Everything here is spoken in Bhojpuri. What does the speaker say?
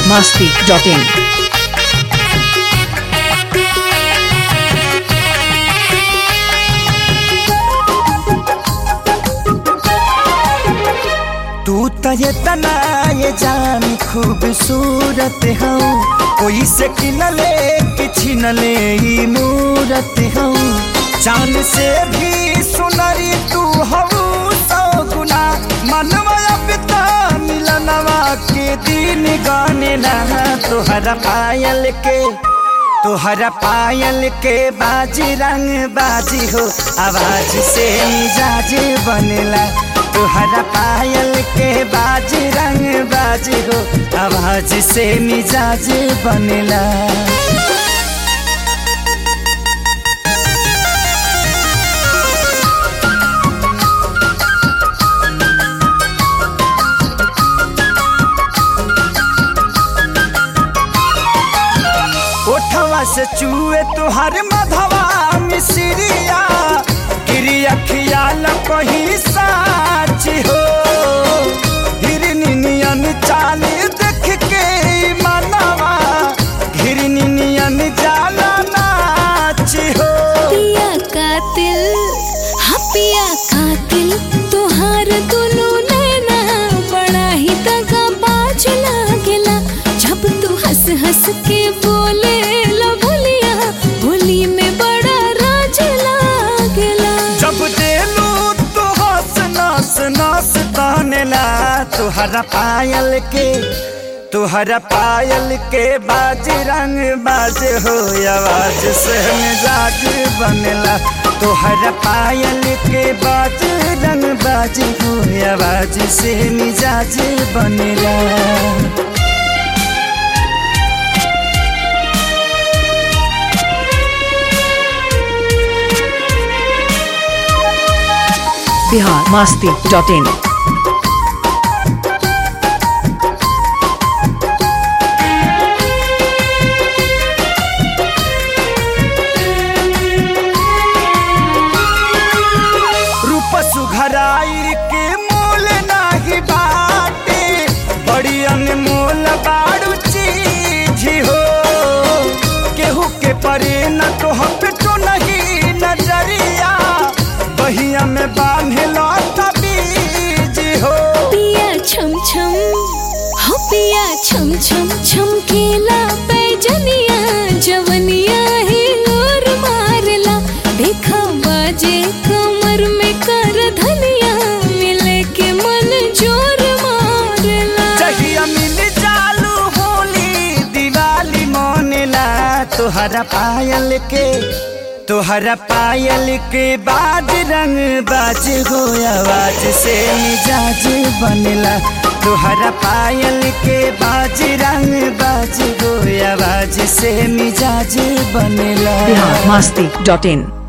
masti.in. तू त ये तना ये जान खूबसूरत हूँ कोई से किनले कि छिनले ई मूरत हूँ चांद से भी सुनरी तू हूँ सौ गुना मनवा पिता मिलनवा के दिन गाने लहा तोहरा पायल के तोहरा पायल के बाजी रंग बाजी हो आवाज से मिजाज बनेला तोहरा पायल के बाजी रंग बाजी हो आवाज से मिजाज बनेला ओठवा से चूहे तुहार मधवा मिसरिया गिरी अखियाल कहीं साच हो हिरनी नियन चाल देख के ई मनवा हिरनी नियन जाला नाच हो पिया कातिल हाँ पिया कातिल तोहार दुनू नैना बड़ा ही दगा बाज लागेला जब तू हंस हंस के बोले ला भुलिया भोली में बड़ा राज लागेला जब देलू तो हंस नस नस तहनेला तुहरा पायल के तुहरा पायल के बाज रंग बाज हो आवाज से मिजाज बनेला तुहरा पायल के बाज रंग बाज हो आवाज से मिजाज बनेला Bihar masti.in. रूप सुघराई के मोल नाही बाटे बड़ी अनमोल बाड़ू चीज हो केहू के परे न तो हम पे तो नहीं नजरिया बहिया में बांधे लौटा बीज हो पिया छम छम हो पिया छम छम छमकेला पैजनिया जवनिया ही नूर मारला देखा बाजे कमर में कर धनिया मिले के मन जोर मारला जहिया मिल चालू होली दिवाली मोनेला तोहरा पायल के तोहरा पायल के बाद रंग बाज हो आवाज से मिजाज बनेला तोहरा पायल के बाज रंग बाज हो आवाज से मिजाज बनेला Bihar masti.in.